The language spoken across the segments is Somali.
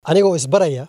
anigoo isbaraya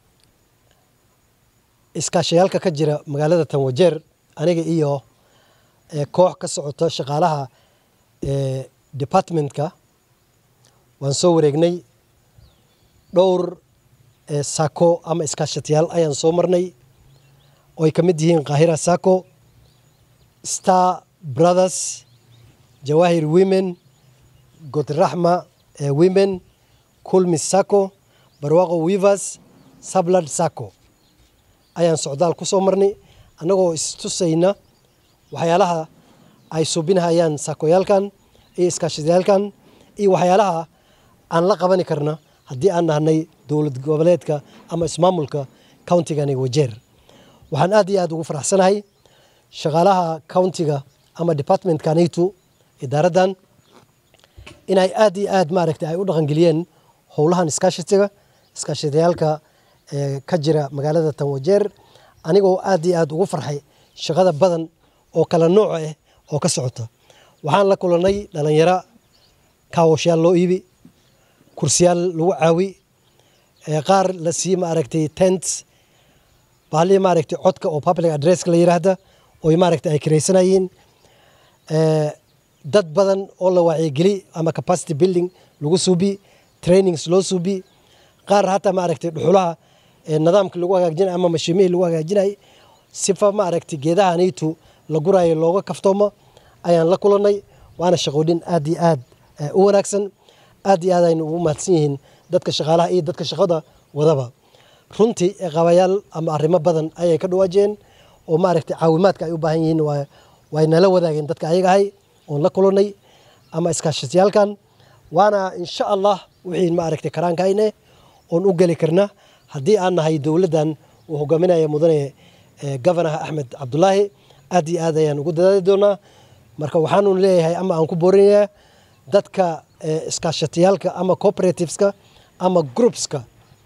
iskaashayaalka ka jira magaalada tanwajeer aniga iyo koox ka socota shaqaalaha departmentka waan soo wareegnay dhowr sako ama iskaashatayaal ayaan soo marnay oo ay ka mid yihiin kahira sako star brothers jawahir women godraxma women kulmis sako barwaqo wivers sablad sako ayaan socdaal ku soo marnay annagoo istusayna waxyaalaha ay suubinahayaan sakoyaalkan iyo iskaashatayaalkan iyo waxyaalaha aan la qabani karna haddii aan nahnay dowlad goboleedka ama ismaamulka countigani wajeer waxaan aad iyo aad ugu faraxsanahay shaqaalaha countiga ama departmentkanaytu idaaraddan inay aad iyo aad maaragtay ay u dhaqangeliyeen howlahan iskaashatiga iskaashatayaalka ka jira magaalada tanwajeer anigoo aad iyo aad ugu farxay shaqada badan oo kala nooc ah oo ka socota waxaan la kulanay dhalinyaro kaawashayaal loo iibi kursiyaal lagu caawi qaar la sii maaragtay tent bahalii maaragtay codka oo public addresska la yiraahda oo maaragtay ay kiraysanayeen dad badan oo la wacyigeli ama capacity building lagu suubi trainings loo suubi qaar hataa maaragtay dhuxulaha nidaamka lagu hagaajinay ama mashiimihii lagu hagaajinay sifa maaragtay geedahanaytu la guraayo looga kaftoomo ayaan la kulanay waana shaqoodhin aad iyo aad u wanaagsan aad iyo aad aynu ugu mahadsan yihiin dadka shaqaalaha iyo dadka shaqada wadaba runtii qabayaal ama arrimo badan ayay ka dhawaajeen oo maaragtay caawimaadka ay u baahan yihiin way nala wadaageen dadka ayaga ahay oon la kulanay ama iskaashatayaalkan waana insha allah wixii maaragtay karaankayne oon u geli karna haddii aan nahay dowladdan uu hogaaminaya mudane governaha axmed cabdulaahi aad iyo aad ayaan ugu dadaali doonaa marka waxaanu leeyahay ama aan ku boorinayaa dadka iskaashatayaalka ama cooperativeska ama groupska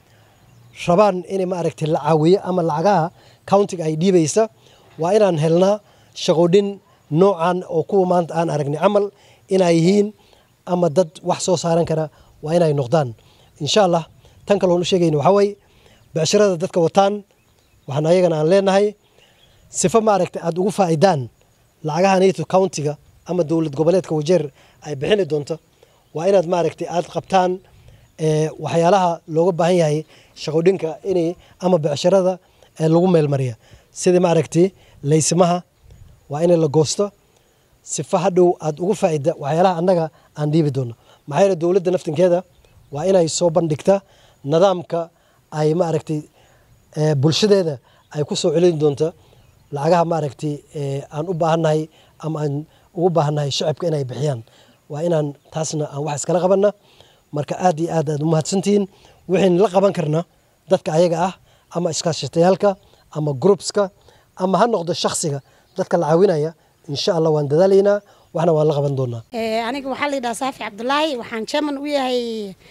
rabaan inay maaragtay la caawiyo ama lacagaha countiga ay dhiibaysa waa inaan helnaa shaqoodhin noocan oo kuwa maanta aan aragnay camal inay yihiin ama dad wax soo saaran kara waa inay noqdaan insha allah tan kaloon u sheegayna waxaa waye becshirada dadka wataan waxaan ayagana aan leenahay sifa maaragtay aada ugu faa'idaan lacagaha nato countiga ama dowlad goboleedka wajeer ay bixini doonto waa inaad maaragtay aada qabtaan waxyaalaha looga baahan yahay shaqodhinka inay ama becshirada lagu meelmariya sida maaragtay laysimaha waa in la goosto sifa hadhow aada ugu faa'ida waxyaalaha annaga aan dhiibi doono maxaa yeele dowladda naftinkeeda waa inay soo bandhigta nidaamka ay maaragtay bulshadeeda ay ku soo celin doonto lacagaha maaragtay aan u baahannahay ama aan ugu baahannahay shacabka inay bixiyaan waa inaan taasna aan wax iskala qabanna marka aad iyo aad aad u mahadsantihiin waxaynu la qaban karna dadka ayaga ah ama iskaashatayaalka ama groupska ama ha noqdo shaksiga dadka la caawinaya insha allah waan dadaalaynaa waxna waan la qaban doonaa aniga waxaa la yidhaha saafi cabdulaahi waxaan chairman u yahay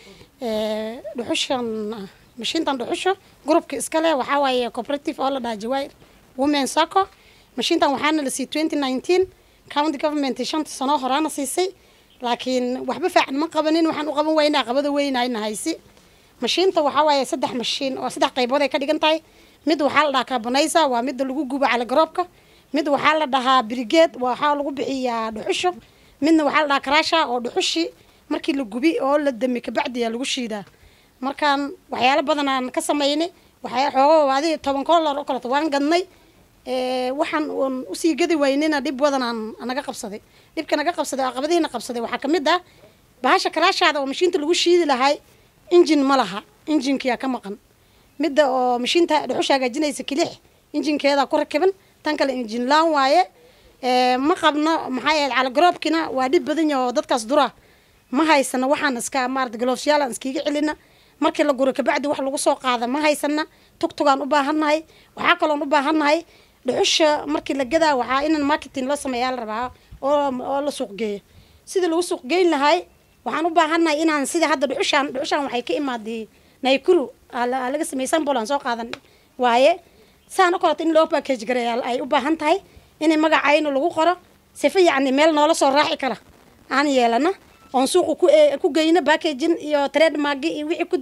dhuxushan mashiintan dhuxusho groupka iskale waxaa waaye cooperative oo la dhaha jawair women sacco mashiintan waxaana la siiyey twenty nineteen county government shanta sano horaana siisay laakiin waxba faacan ma qabanin waxaan u qaban weynaa qabada weynayna haysi mashiinta waxaa waaye saddex mashiin oo saddex qaybood ay ka dhigan tahay mid waxaa la dhahaa carbonaysa waa midda lagu gubo caligaroobka mid waxaa la dhahaa brigeed waxaa lagu bixiyaa dhuxusho midna waxaa la dhahaa karasha oo dhuxushi markii la gubi oo la dami kabacdiyaa lagu shiidaa markaan waxyaalo badan aan ka samaynay waxyaa xoogo adi toban koolar oo kaleto waan gadnay waxaan uun usii gadi waynina dhib badan aan naga qabsaday dhibka naga qabsaday oo caqabadihiina qabsaday waxaa kamid ah bahasha karaashaada oo mashiinta lagu shiidi lahay injin ma laha injinkiyaa ka maqan midda oo mashiinta dhuxusha hagaajinaysa kilix injinkeeda ku rakiban tan kale injin laan waaye ma qabno maxaa yahay calagroobkina waa dhib badan yahay oo dadkaas dura ma haysana waxaan iska maarata galoofsyaal aan iskiga celina markii la guro kabacdi wax lagu soo qaada ma haysana tugtugaan u baahannahay waxaa kaloon u baahannahay dhuxusha markii la gadaa waxaa inaan marketing loo sameeyaa la rabaa oo oo la suuq geeyo sidii lagu suuq geyn lahay waxaan u baahannahay inaan sida hadda dhuxushaan dhuxushaan waxay ka imaaday naykuru aa laga sameeyey sambol aan soo qaadan waaye saan o kaleeto in loo package gareeya ay u baahan tahay inay magacayno lagu qoro sifa yacni meel noola soo raaci kara aan yeelana oon suuqa ku ku geyno packaging iyo trademark iyo wixii kudi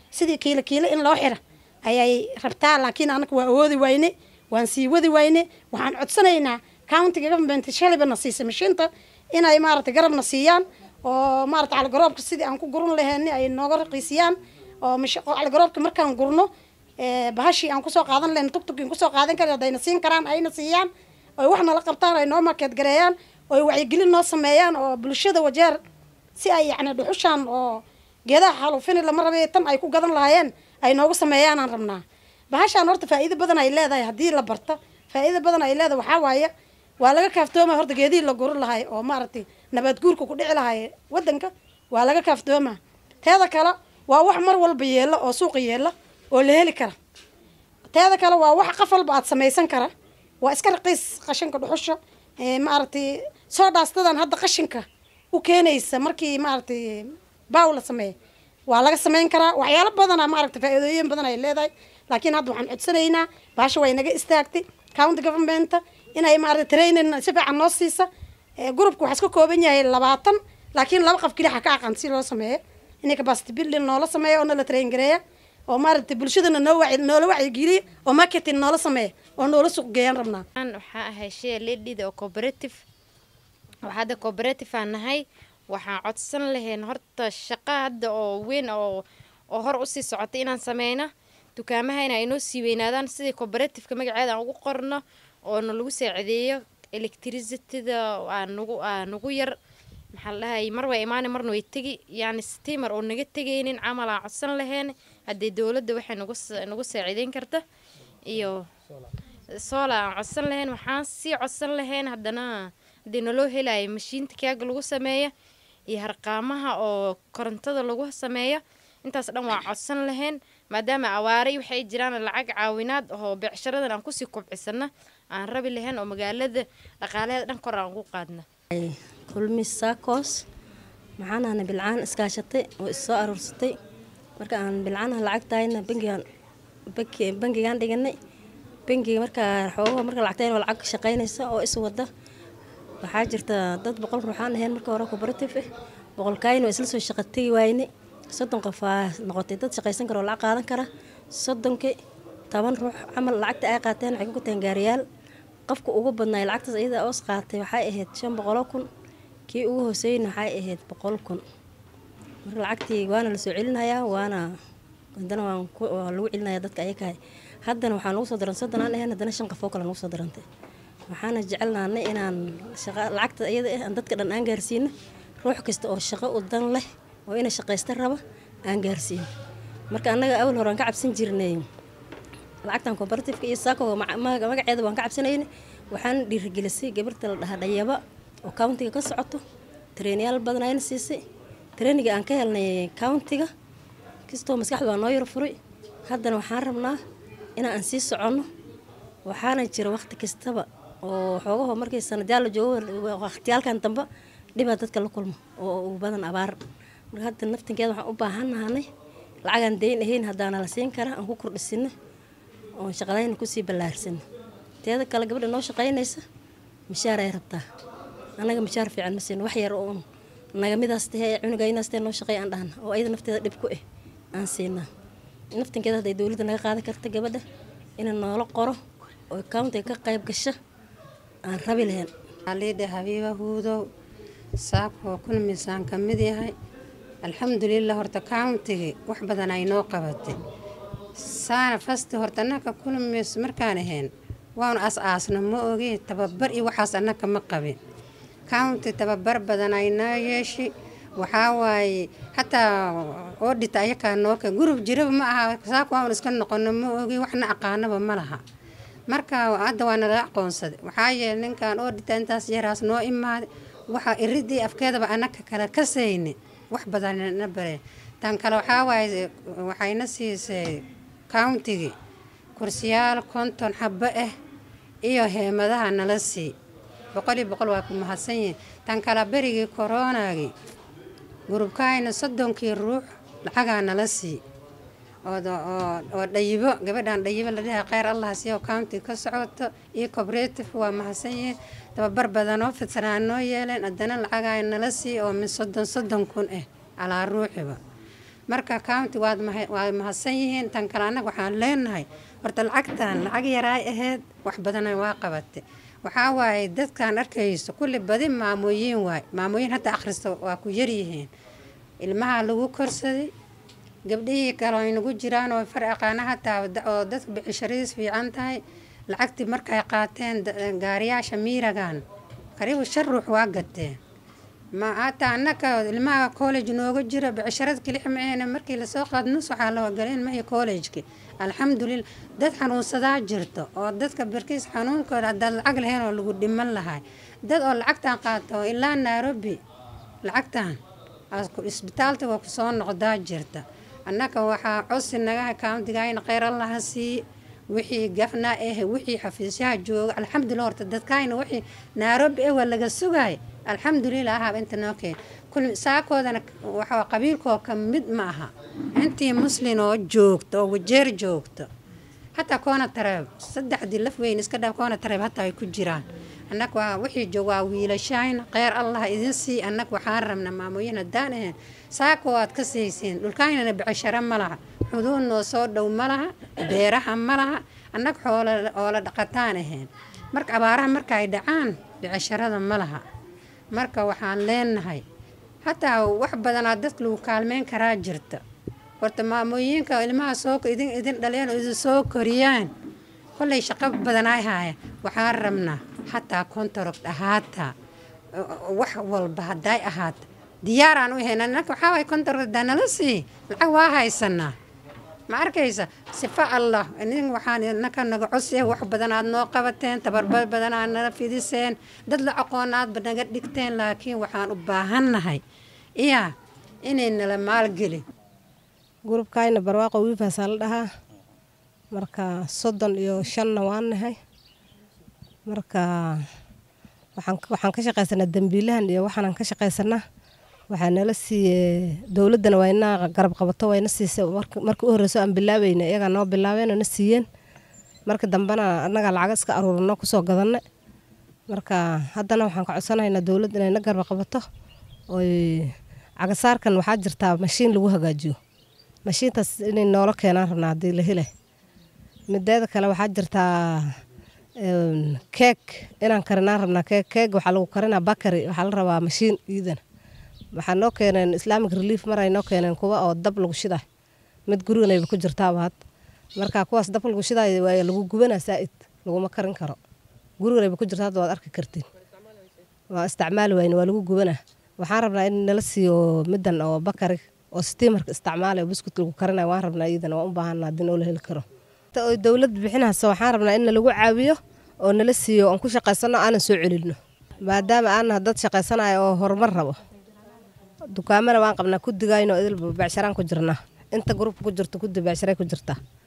sidii kiilo kiilo in loo xira ayay rabtaa laakiin anaka waa awoodi wayne waan sii wadi wayne waxaan codsanaynaa countiga government shaliba na siisa mashiinta inay maaragtay garabna siiyaan oo maaragtay caligaroobka sidii aan ku guran laheeni ay nooga raqiisiyaan oo caligaroobka markaan gurno bahashii aan kusoo qaadan lahayn tugtugin kusoo qaadan kara hadayna siin karaan ayna siiyaan oy wax nala qabtaan ay noo markeed gareeyaan oy wacyigelin noo sameeyaan oo bulshada wajeer si ay yacni dhuxushaan oo geedaha xalufini lama rabay tan ay ku gadan lahaayeen ay noogu sameeyaanaan rabnaa bahashaan horta faa'iido badan ay leedahay haddii la barta faa'iido badan ay leedahay waxaa waaye waa laga kaaftooma horta geedihii la guri lahay oo maaragtay nabaad guurka ku dhici lahay wadanka waa laga kaaftooma teeda kale waa wax mar walba yeela oo suuqa yeela oo la heli kara teeda kale waa wax qof walba aad samaysan kara waa iska raqiis qashinka dhuxusha maaragtay soo dhaastadan hadda qashinka u keenaysa markii maaragtay baaw la sameeya waa laga samayn karaa waxyaalo badana maaragtay faa'iidooyin badan ay leedahay laakiin hadda waxaan codsanaynaa bahasha way naga istaagtay county governmenta inay maaragtay training si fiican noo siisa groupka waxaa iska kooban yahay labaatan laakiin laba qof keliya ka aqaan si loo sameeyo inay capacity building noola sameeyo oo nala train gareeya oo maaragtay bulshadana noo waci noola wacyigeliya oo marketing noola sameeya oo noola suuq geeyaan rabnaa waxaa ahay share leadida oo cooperative waxaa hadda cooperative aan nahay waxaan codsan lahayn horta shaqa hadda oo weyn oo oo hor usii socotay inaan sameyno dukaamahayna ay noo sii weynaadaan sidii cooperativeka magaceeda aan ugu qorno oo na lagu saacideeyo electricityda aa nagu aa nagu yar maxaa la dhahay mar waa imaani marna way tegi yacni steamer oo naga tegaynin camal aan codsan lahayn haddii dowladda waxay nagu nagu saacideyn karta iyo soola aan codsan lahayn waxaan sii codsan lahayn haddana haddii naloo helayo mashiinta kaaga lagu sameeyo iyo harqaamaha oo korontada lagu sameeyo intaas dhan waa codsan lahayn maadaama awaare waxay jiraan lacag caawinaad oo beecsharadan aan kusii kubcisana aan rabi lahayn oo magaalada dhaqaalaheeda dhan kor aan ugu qaadna kulmis saakos maxaanahna bilcaan iskaashatay oo is soo aruursatay marka aan bilcaanaha lacagtahayna bangigaan bangigaan dhiganay bangiga markaa xoogaha marka lacagtayn oo lacag shaqaynaysa oo is wada waxaa jirta dad boqol ruuxaan ahayn marka hore cooperative ah boqolkaayin waa isla soo shaqa tegi waayne soddon qof aa noqotay dad shaqaysan kara oo lacag qaadan kara soddonkii toban ruux camal lacagta ay qaateen waxay ku guteen gaariyaal qofka ugu badnaay lacagtaas iyada oos qaatay waxay ahayd shan boqoloo kun kii ugu hooseyna waxay ahayd boqol kun marka lacagtii waana lasoo celinayaa waana haddana waa lagu celinaya dadka ayakahay haddana waxaa nagu soo daran soddon aan ahayn haddana shan qof oo kale nagu soo darantay waxaana jecelnaanay inaan shaqa lacagta iyada ah aan dadka dhan aan gaarsiino ruux kasta oo shaqo u dan leh oo inay shaqaysta raba aan gaarsiino marka annaga awal hore aan ka cabsan jirnay lacagtan cooperativeka iyo saakoga magaceeda waan ka cabsanayna waxaana dhiirigelisay gabarta la dhahaa dhayaba oo countiga ka socoto tareenyaal badan ayna siisay tareeniga aan ka helnay countiga kastoo maskaxda waa noo yaro furay haddana waxaan rabnaa inaan aan sii soconno waxaana jira waqti kastaba oo xoogaho markii sanadyaal la joogo waqtiyaalkan dambe dhibaa dadka la kulmo oo ugu badan abaar marka hadda naftinkeeda waxaan u baahannahanay lacagaan dayn ahayn haddaana la siin kara aan ku kordhisino oon shaqadayna kusii ballaarsano teeda kale gabadha noo shaqaynaysa mishaar ay rabtaa annaga mishaar fiican ma siino wax yar uun nagamidaas tahe cunugaynaas tahe noo shaqay aan dhahna oo ayada nafteeda dhib ku ah aan siinaa naftinkeeda hadday dowladda naga qaadan karta gabadha ina noola qoro oo countiga ka qayb gasho aan rabi lahayn aliidha habiiba huudow saakoo kun miisaan ka mid yahay alxamdulilah horta countigii wax badan ay noo qabatay saana fasti horta annaka kulmis markaan ahayn waanu as-aasna ma ogi tababar iyo waxaas annaka ma qabin county tababar badan ay noo yeeshi waxaa waaye xataa oodhita ayakaa nooka gurub jiraba ma aha saako waanu iska noqono ma ogi waxna aqaanaba ma laha marka hadda waa nala aqoonsaday waxaa yeelay ninkan oodhita intaas yaraas noo imaaday waxaa iridii afkeedaba annaka kala kasayni wax badanna bare tan kale waxaa waaye waxayna siisay countigii kursiyaal konton xabo ah iyo heemadaha nala sii boqol iyo boqol waa ku mahadsan yihin tan kale berigii koroonagii gurubkaayna soddonkii ruux lacagaa nala sii oo dhayibo gabadhan dhayibo la dhaha kheyr allah siyo county ka socoto iyo cooperative waa mahadsan yihiin tababar badanoo fidsanaa noo yeeleen haddana lacagaa nala sii oo min soddon soddon kun ah calaa ruuxiba marka county waad maha- waad mahadsan yihiin tan kale annaga waxaan leenahay horta lacagtan lacag yaraay ahayd wax badana waa qabatay waxaa waaye dadkan arkayso kulli badi maamooyin waay maamooyin hadda akhrista waa ku yaryihiin ilmaha lagu korsaday gabdhihii kale ay nagu jiraan oo far aqaana hataa da- oo dadka bicishariis fiican tahay lacagtii markay qaateen da- gaariyaasha miiragan qariibu shan ruux waa gateen ma hataa annaka ilmaha college nooga jira bicisharad kelix maahena markii lasoo qaado nus waxaa loo galeen mahi college-ki alxamdulillah dad xanuunsadaa jirto oo dadka barkiis xanuunkooda haddaad lacag lahayn oo lagu dhiman lahay dad oo lacagtan qaato ilaa nairobi lacagtan aad ku- isbitaalta waa kusoo noqdaa jirta annaka waxaa cosi nagaha kauntigayna kheyr allaha siiye wixii gafna eh wixii xafiisyaha jooga alxamdulillah horta dadkayna wixii nairobi eh waa laga sugay alxamdulillah ahaba inta noo keen kul saakoodana waxaa qabiilkoo ka mid ma aha intii muslin oo joogto oo wajeer joogto hataa koona tareeb saddexdii laf weyn iska dhaaf koona tareeb hataa ay ku jiraan annag waa wixii joog waa wiilashayn kheyr allah idin sii annag waxaan rabna maamooyin haddaan ahayn saako aad ka siisiin dhulkaynana bicisharo ma laha xuduud noo soo dhow ma laha beeraha ma laha annag xoola oola dhaqataan ahayn marka abaaraha marka ay dhacaan bicisharada ma laha marka waxaan leenahay hataa wax badanaa dadka lagu kaalmeyn karaa jirta horta maamooyinka ilmaha soo idin idin dhaleen oo idin soo koriyaan kollay shaqo badan ay haaya waxaan rabnaa hataa contract ahaataa wax walba hadday ahaata diyaaraan u heyna annaka waxaa waay contract hadaa nala sii lacag waa haysanaa ma arkaysa sifa allah nin waxaan innaka naga codsi wax badan aad noo qabateen tabarbar badan aad nala fidiseen dad la aqoon aadba naga dhigteen laakiin waxaan u baahannahay iyaa inay nala maalgelin gurubkayna barwaaqo wiifaasaa la dhahaa marka soddon iyo shanna waan nahay marka waxaan waxaan ka shaqaysanaa dembiilahan iyo waxaanan ka shaqaysanaa waxaa nala siiye dowladdana waa ina garab qabato wayna siisay marka marka u horreyso aan bilaabayna iyagaa noo bilaabeen oo na siiyeen marka dambena annagaa lacaga iska aruurino kusoo gadanna marka haddana waxaan ka codsanaynaa dowladda inay na garab qabato oy cagasaarkan waxaa jirtaa mashiin lagu hagaajiyo mashiintaas inay noola keenaan rabnaa haddii la helay mideeda kale waxaa jirtaa keeg inaan karinaan rabnaa keeg keeg waxaa lagu karinaa bakari waxaa la rabaa mashiin iidan waxaa noo keeneen islamic relief mar ay noo keeneen kuwa oo dab lagu shiday mid guriganayba ku jirtaaba had marka kuwaas dab lagu shiday waa lagu gubanaa saa'id laguma karin karo guriganayba ku jirta hadda waad arki kartiin waa isticmaali wayne waa lagu gubanaa waxaan rabnaa in nala siiyo midan oo bakari oo stiimarka isticmaalay oo buskut lagu karinayo waan rabnaa iidan waan u baahana haddii noo la heli karo oo dowlad bixinaysa waxaan rabnaa in nalagu caawiyo oo nala siiyo oon ku shaqaysano aanan soo celino maadaama aanah dad shaqaysanayo oo horumar rabo dukaamana waan qabnaa kudigayno idilba beecsharaan ku jirnaa inta gruubka ku jirto kudi beecsharay ku jirtaa